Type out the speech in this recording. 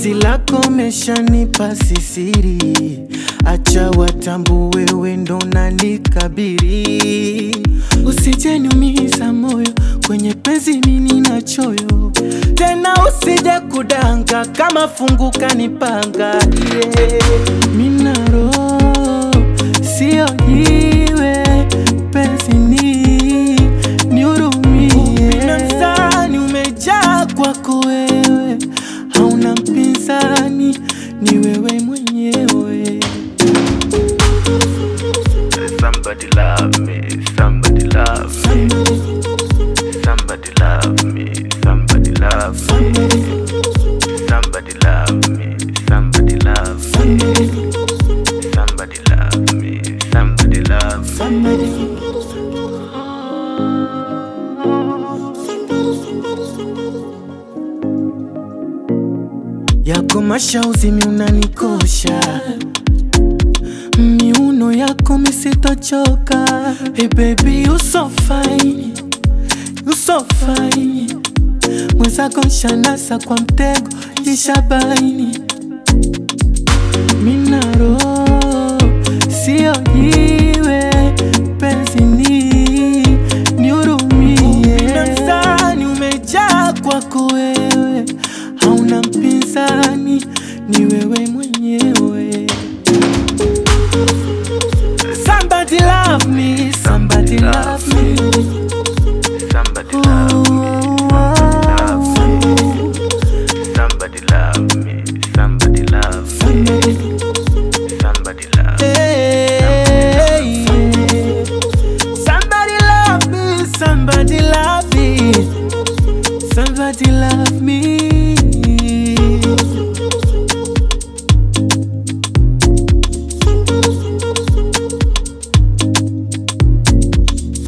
penzi lako meshanipa sisiri, acha watambue wewe ndo nanikabiri. Usije niumiza moyo kwenye penzi mimi na choyo tena, usije kudanga kama fungu kanipanga yeah. Mina roho sio jiwe penzi ni nihurumie. Upinzani umejaa kwako wewe, hauna mpinzani, ni wewe mwenyewe. Somebody love me, somebody love me. Somebody love me, somebody love me. Somebody love me, somebody love me. Somebody love me, somebody love me. yako mashauzi mi unanikosha miuno yako misitochoka hey baby you so fine you so fine mwenzako nshanasa kwa mtego ishabaini mina roho sio hii